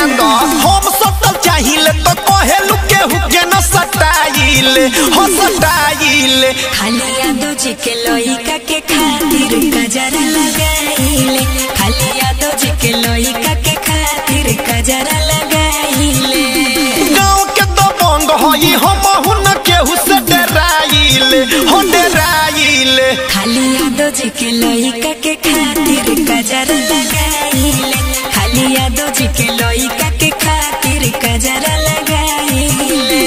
द हम सटल चाहिए तो कहेलू केहू के न सटाइले हो सटाइले खाली यादो जी के लोइका के खातिर गजरा लगाइले खाली यादो जी के लोइका के खातिर गजरा लगाइले गाँव के तो बंग हई हम न केहू से डराइले हो डराइले खाली यादो जी के लोइका के खातिर गजरा लगाइले खाली यादो जी के लोइका के खातिर गजरा लगाइले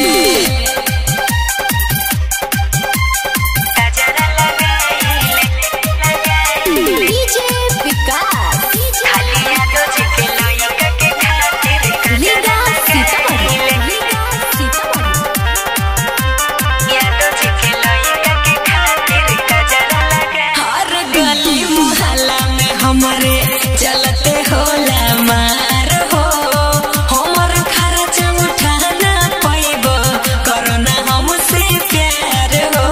गजरा लगाइले डीजे विकास खाली यादो जी के लोइका के खातिर लीगा गजरा सीतामढ़ी लगाइले लीगा सीतामढ़ी यादो जी के लोइका के खातिर गजरा लगाइले हर गली मोहल्ला में हमारे चलते होला मार हो हमर खर्च उठाना पैबो करना हमसे प्यार हो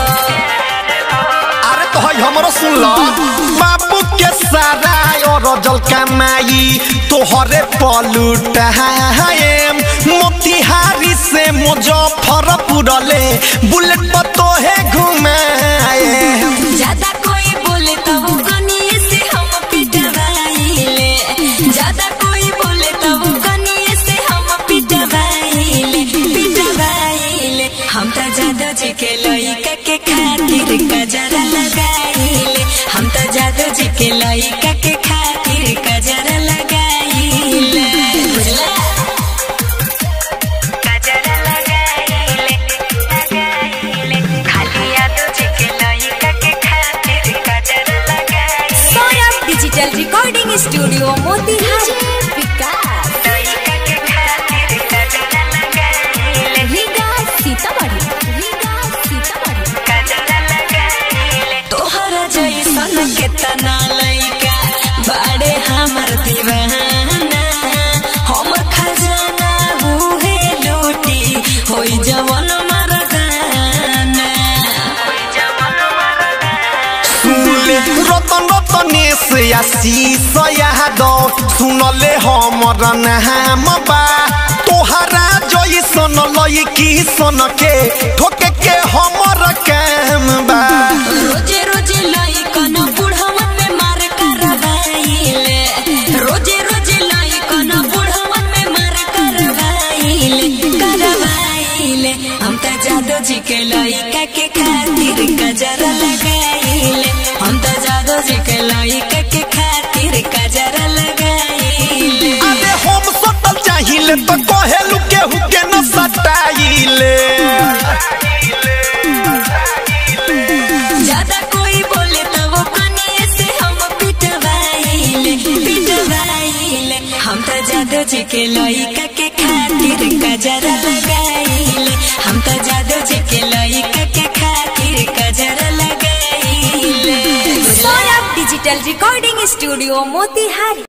अरे तो हई हमरो सुन लो बाबू के सारा और जल कमाई तोहरे पलुटाएम मोतिहारी से मुजफ्फरपुर ले बुलेट पर तोहे घुमाए ज्यादा कोई बोले तो वो कनिए से हम पिटवाइले ज्यादा कोई बोले तो वो कनिए से हम पिटवाइले पिटवाइले हम तो जादो जी के लइका के खातिर गजरा लगाइले हम तो जादो जी के लइका के खातिर गजरा लगाइले बुझला गजरा लगाइले लगाइले खाली यादो जी के लइका के खातिर गजरा लगाइले Saurabh digital recording studio Motihari विकास लइका के खातिर गजरा लगाइले लीगा सीतामढ़ी लीगा सीतामढ़ी गजरा लगाइले तोहरा जैसन केतना लइका बाड़े हमर दीवाना हमर खजाना उहे लूटी होई जवन मरदाना होई जवन मरदाना सुनले रतन रतने से आशीष यादव सुनले हमर नाम बा तोहरा जैसन लईकी सन के ठोके के हमर काम बा रोजे रोजे लइकन बुढ़वन में मार करवाइले रोजे रोजे लइकन बुढ़वन में मार करवाइले करवाइले हम त जादो जी के लइका के खातिर गजरा लगाइले हम त जादो जी के लइका के खातिर गजरा लगाइले अरे हम सटल चाहिए तो कहेलू केहू के न सटाइले ज्यादा कोई बोले तो वो कनिए से हम पिटवाइले पिटवाइले हम तो जादो जी के लइका के खातिर गजरा लगाइले हम तो जादो जी के लइका के खातिर गजरा लगाइले Saurabh digital recording studio Motihari